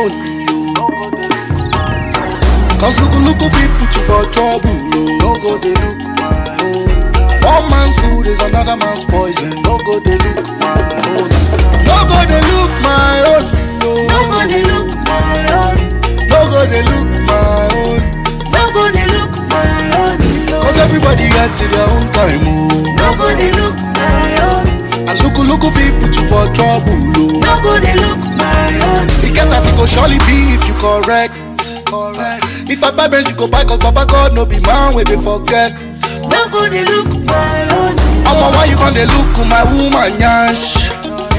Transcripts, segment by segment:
own, yo. Cause look, look, fit put you for trouble, yo. No go they look my own. One man's food is another man's poison. No go they look my own. No go they look my own, no. No go dey look my own. No go they look my own. No go dey look my own. Cause everybody get to their own time, oh. No go dey look my own. And look, look, fit put you for trouble, oh. No go dey look my own. It get as it go surely be if you correct. Correct. If I buy bench, you go buy cause Papa God no be man where they forget. No go dey look my own. Omo, why you gonna look my woman yash?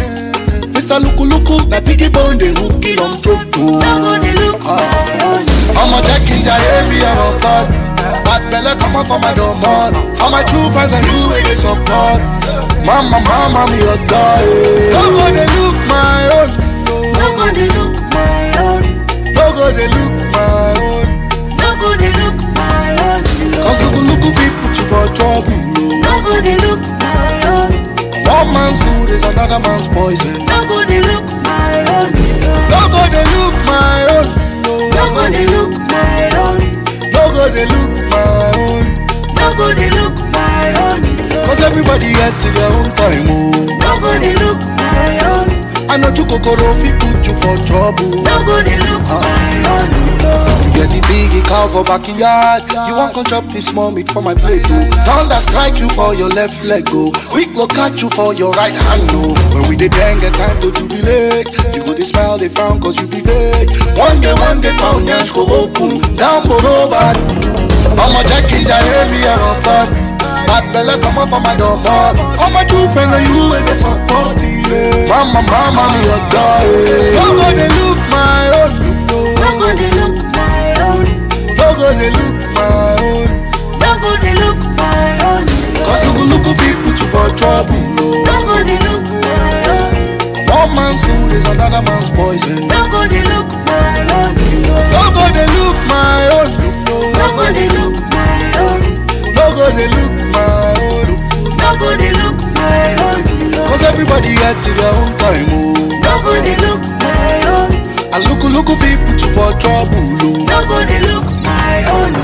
Mr. Luku Luku, na piggy bone they hook kill on troko. No go dey look my own. Omo, check in your me I'm on cut. Bad belle come on for my domot. For my true fans and you where they support. Mama, mama, me your guy. No go they look my own. No go dey look my own. No go they look my own. No go dey look my own. Cause Luku Luku fit put you for trouble. oh. No go dey look my own. One man's food is another man's poison. No go dey look my own. No go they look my own. No go dey look my own. No go they look my own. No go dey look my own. Cause everybody get to their own time, oh. No go dey look my own. I know you kokoro fit put you for trouble. No go dey look my own. You get the big cow for backyard. You want come chop this small meat for my plate, oh. Thunder strike you for your left leg, oh. We go catch you for your right hand, oh. When we dey bang, get time to jubilate. You go they smile, they frown, cause you be vague. One day, one day, found yash go open. Down below, bad. I'ma check in, ya hear me, I'm on pot. Bad belle come off for my door, mom. All my true friends are you and they support yeah. Mama, mama, me a guy. No go they look my own. No go dey look my own. No go they look my own. No go dey look my own. Cause look, look, fit put you for trouble. No No. go dey look my own. One man's food is another man's poison. No go dey look my own. No go they look my own. No go dey look my own. No go they look my own. No go dey look my own. Cause everybody get to their own time, oh. No go dey look my own. And look, look, fit put you for trouble, oh. No go dey look my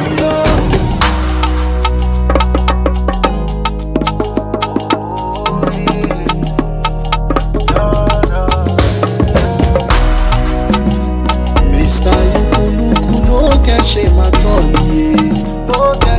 own. Mr. Luku Luku, no get shame at all, yeah.